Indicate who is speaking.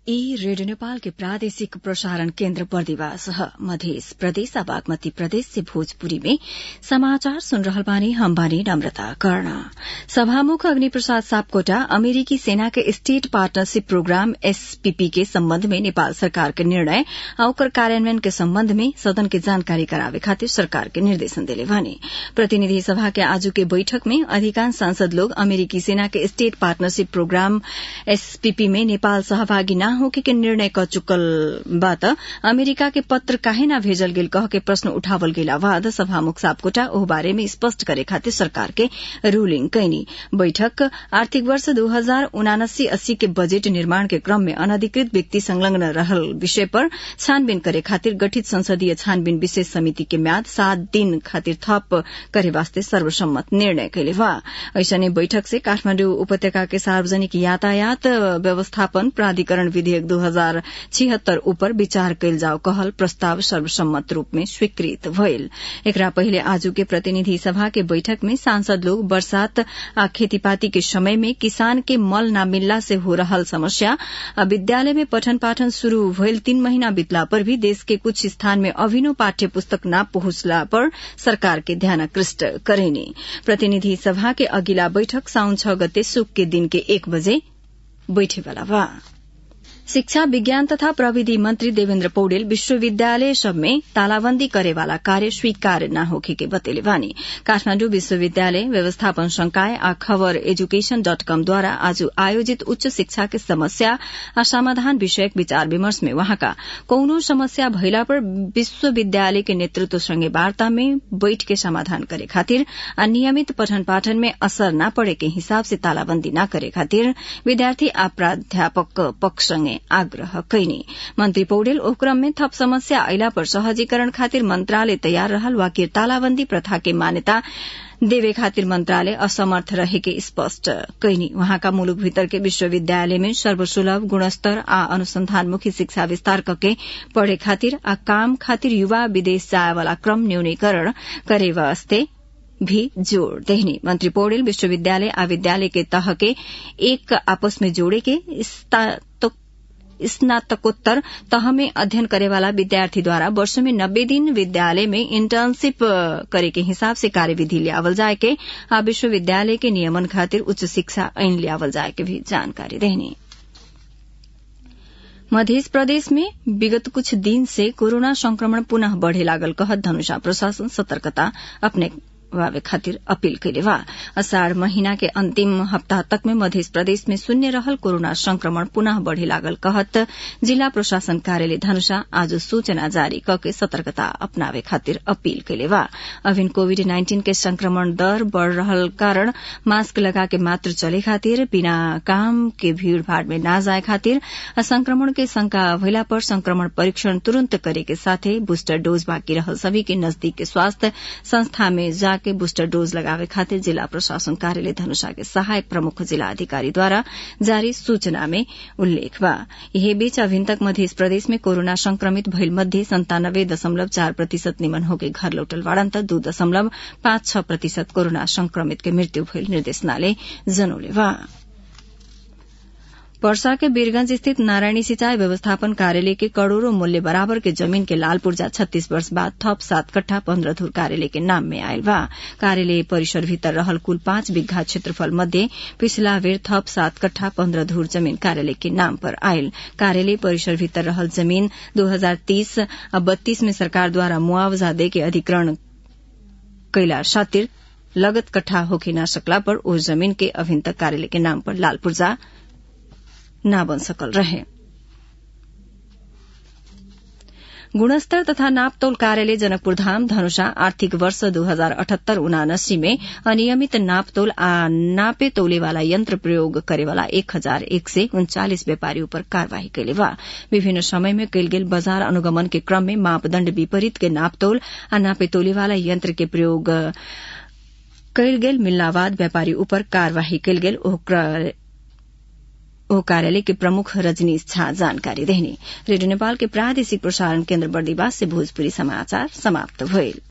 Speaker 1: ई रेडियो नेपाल के प्रादेशिक प्रसारण केन्द्र बर्दिवास ह मधेस प्रदेश आ बागमती प्रदेश से भोजपुरी में समाचार सुन रहल बानी हम बानी नम्रता कर्ण सभामुख अग्नि प्रसाद सापकोटा अमेरिकी सेना के स्टेट पार्टनरशिप प्रोग्राम एसपीपी के सम्बन्ध में नेपाल सरकार के निर्णय आ ओकर कार्यान्वयन के सम्बन्ध में सदन के जानकारी करावे खातिर सरकार के निर्देशन देले बानी प्रतिनिधि सभा के आजू के बैठक में अधिकांश सांसद लोग अमेरिकी सेना के स्टेट पार्टनरशिप प्रोग्राम एसपीपी में नेपाल सहभागी न होके के निर्णय क चुकल बा त अमेरिका के पत्र काहे न भेजल गेल कह के प्रश्न उठावल गेला बाद सभामुख सापकोटा ओह बारे में स्पष्ट करे खातिर सरकार के रूलिंग कैनी बैठक आर्थिक वर्ष दू हजार उनासी अस्सी के बजेट निर्माण के क्रम में अनधिकृत व्यक्ति संलग्न रहल विषय पर छानबीन करे खातिर गठित संसदीय छानबीन विशेष समिति के म्याद सात दिन खातिर थप करे वास्ते सर्वसम्मत निर्णय कैले बा ऐसने बैठक से काठमाण्डु उपत्यका के सार्वजनिक यातायात व्यवस्थापन प्राधिकरण विधेयक दू हजार छिहत्तर उपर विचार कैल जाओ कहल प्रस्ताव सर्वसम्मत रूप में स्वीकृत भइल एकरा पहिले आजू के प्रतिनिधि सभा के बैठक में सांसद लोग बरसात आ खेतीपाती के समय में किसान के मल न मिलला से हो रहल समस्या आ विद्यालय में पठन पाठन शुरू भइल तीन महीना बितला पर भी देश के कुछ स्थान में अभिनव पाठ्य पुस्तक न पहुंचला पर सरकार के ध्यानाकृष्ट करेनी प्रतिनिधि सभा के अगिला बैठक साउन छ गते सुक के दिन के एक बजे बैठेवाला बा शिक्षा विज्ञान तथा प्रविधि मंत्री देवेन्द्र पौडेल विश्वविद्यालय सब में तालाबंदी करेवाला कार्य स्वीकार न होखे के बतेले बानी काठमाण्डु विश्वविद्यालय व्यवस्थापन संकाय आ खबर एजुकेशन डट कम द्वारा आज आयोजित उच्च शिक्षा के समस्या आ समाधान विषयक विचार विमर्श में वहाँका कौनो समस्या भइला पर विश्वविद्यालय के नेतृत्व संगे वार्ता में बैठ के समाधान करे खातिर आ नियमित पठन पाठन में असर न पड़े के हिसाब से तालाबंदी न करे खातिर विद्यार्थी आ प्राध्यापक पक्ष संगे आग्रह कैनी मंत्री पौडेल ओ क्रम में थप समस्या अयला पर सहजीकरण खातिर मंत्रालय तैयार रहल वाकिर तालाबंदी प्रथा के मान्यता देवे खातिर मंत्रालय असमर्थ रहे के स्पष्ट कैनी वहाँका मुलुक भीतर के विश्वविद्यालय में सर्वसुलभ गुणस्तर आ अनुसंधानमुखी शिक्षा विस्तार करके पढ़े खातिर आ काम खातिर युवा विदेश जाए वाला क्रम न्यूनीकरण करे वास्ते भी जोड़ देहनी मंत्री पौडेल विश्वविद्यालय आ विद्यालय के तह के एक आपस में जोड़े के स्नातकोत्तर तह में अध्ययन करेवाला विद्यार्थी द्वारा वर्ष में नब्बे दिन विद्यालय में इंटर्नशिप करे के हिसाब से कार्यविधि लियावल जाए के आ विश्वविद्यालय के नियमन खातिर उच्च शिक्षा ऐन लियावल जाए के भी जानकारी देहनी मध्य प्रदेश में विगत कुछ दिन से कोरोना संक्रमण पुनः बढ़े लागल कहत धनुषा प्रशासन सतर्कता अपने वावे खातिर अपील कैले बा असाढ़ महीना के अंतिम हप्ताह तक में मध्य प्रदेश में शून्य रहल कोरोना संक्रमण पुनः बढ़े लागल कहत जिला प्रशासन कार्यालय धनुषा आज सूचना जारी करके सतर्कता अपनावे खातिर अपील कैले बा अभिन कोविड नाइन्टीन के संक्रमण दर बढ़ रहल कारण मास्क लगा के मात्र चले खातिर बिना काम के भीड़ भाड़ में न जाए खातिर संक्रमण के शंका भइला पर संक्रमण परीक्षण तुरंत करे के साथे बूस्टर डोज बाकी रहल सभी के नजदीक के स्वास्थ्य संस्था में जा के बूस्टर डोज लगावे खातिर जिला प्रशासन कार्यालय धनुषा के सहायक प्रमुख जिला अधिकारी द्वारा जारी सूचना में उल्लेख बा यही बीच अभिन तक मध्य प्रदेश में कोरोना संक्रमित भइल मध्ये संतानब्बे दशमलव चार प्रतिशत निमन होके घर लौटल बाड़न त दू दशमलव पाँच छ प्रतिशत कोरोना संक्रमित के मृत्यु भइल निर्देशनालय जनौले बा वर्षा के वीरगंज स्थित नारायणी सिंचाई व्यवस्थापन कार्यालय के करोड़ों मूल्य बराबर के जमीन के लाल पूर्जा छत्तीस वर्ष बाद थप सात कट्ठा पन्द्रह धूर कार्यालय के नाम में आयल बा कार्यालय परिसर भीतर रहल कुल पांच बिघा क्षेत्रफल मध्ये पिछला बेर थप सात कट्ठा पन्द्रह धूर जमीन कार्यालय के नाम पर आयल कार्यालय परिसर भीतर रहल जमीन दो हजार तीस आ बत्तीस में सरकार द्वारा मुआवजा दे के अधिग्रहण कैला खातिर लगत कट्ठा होके न सकला पर उस जमीन के अभिन तक कार्यालय के नाम पर लाल पूर्जा न बन सकल रहे गुणस्तर तथा नापतोल कार्यालय जनकपुर धाम धनुषा आर्थिक वर्ष दू हजार अठहत्तर उनासी में अनियमित नापतोल आ नापे तोलेवाला यंत्र प्रयोग करेवाला एक हजार एक सय उन्चालिस व्यापारी पर कार्यवाही कैले बा विभिन्न समय में कैल गेल बाजार अनुगमन के क्रम में मापदण्ड विपरीत के नापतोल आ नापे तोलेवाला यंत्र के प्रयोग कैल गेल मिलना बाद व्यापारी उपर कार्यवाही कैल गेल ओ कार्यालय के प्रमुख रजनीश झा जानकारी देहनी रेडियो नेपाल के प्रादेशिक प्रसारण केन्द्र बर्दीवास से भोजपुरी समाचार समाप्त भइल